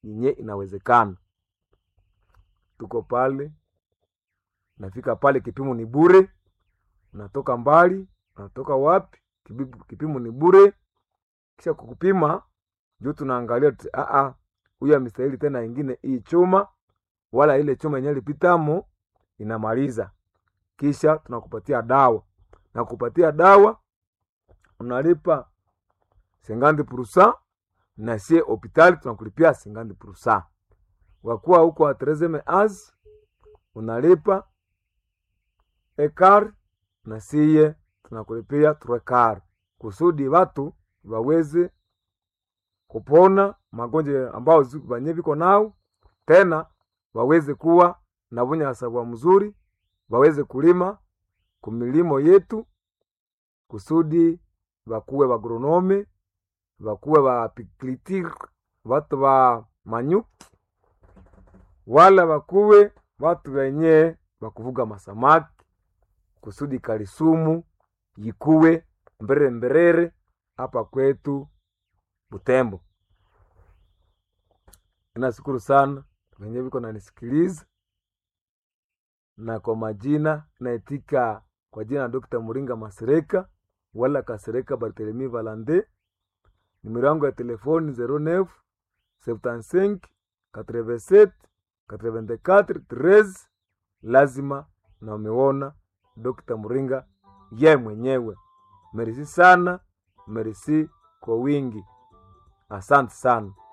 yenye inawezekana. Tuko pale, nafika pale, kipimo ni bure. Unatoka mbali, unatoka wapi, kibibu- kipimo ni bure. Kisha kukupima juu tunaangalia tu- ah, ah, huyu amestahili tena ingine hii chuma, wala ile chuma yenyewe lipitamo inamaliza. Kisha tunakupatia dawa na kupatia dawa unalipa sengandi purusa na sie hopitali tunakulipia sengandi purusa. Wakuwa huko atrezeme az unalipa ekar na siye tunakulipia turekar kusudi watu waweze kupona magonjwa ambao zi- banye viko nao, tena waweze kuwa na bunyasabwa mzuri, waweze kulima kumilimo yetu kusudi bakuwe bagronome bakuwe bapiklitir batu ba manyuki wala bakuwe batu benye bakuvuga masamaki kusudi kalisumu yikuwe mberere mberere hapa kwetu Butembo. Nashukuru sana wenye viko nanisikiliza, na kwa majina naitika kwa jina la Dr. Muringa Masereka wala Kasereka Barthelemy Valande. Nimero yangu ya telefoni 09 75 87 84 13. Lazima na umeona Dr. Muringa ye mwenyewe. Merisi sana, merisi kwa wingi. Asante sana.